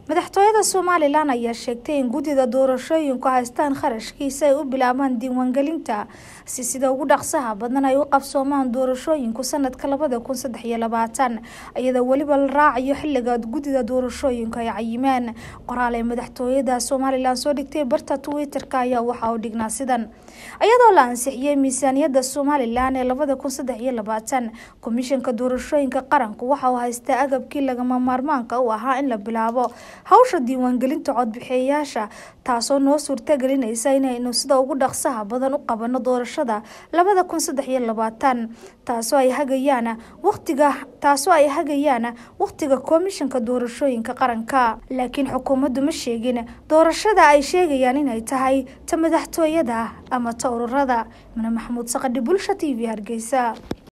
madaxtooyada somalilan ayaa sheegtay in guddida doorashooyinku haystaan kharashkiisa ay u bilaabaan diiwaangelinta si sida ugu dhaqsaha badan ay u qabsoomaan doorashooyinku sanadka labada kun saddex iyo labaatan iyadoo weliba la raacayo xiliga guddida doorashooyinku ay cayimeen qoraal ee madaxtooyada somalilan soo dhigtay barta twitter-ka ayaa waxa uu dhignaa sidan iyadoo la ansixiyey miisaaniyadda somalilan ee labada kun saddex iyo labaatan komishanka doorashooyinka qaranku waxa uu haystaa agabkii lagama maarmaanka u ahaa in la bilaabo hawsha diiwaangelinta codbixiyayaasha taasoo noo suurtagelinaysa inaynu sida ugu dhaqsaha badan u qabano doorashada labada kun saddex iyo labaatan taasoo ay hagayaan waqtiga taasoo ay hagayaan waqtiga komishanka doorashooyinka qaranka laakiin xukuumaddu ma sheegin doorashada ay sheegayaan inay tahay ta madaxtooyada ama ta ururada mane maxamuud saqadhi bulsha t v hargeysa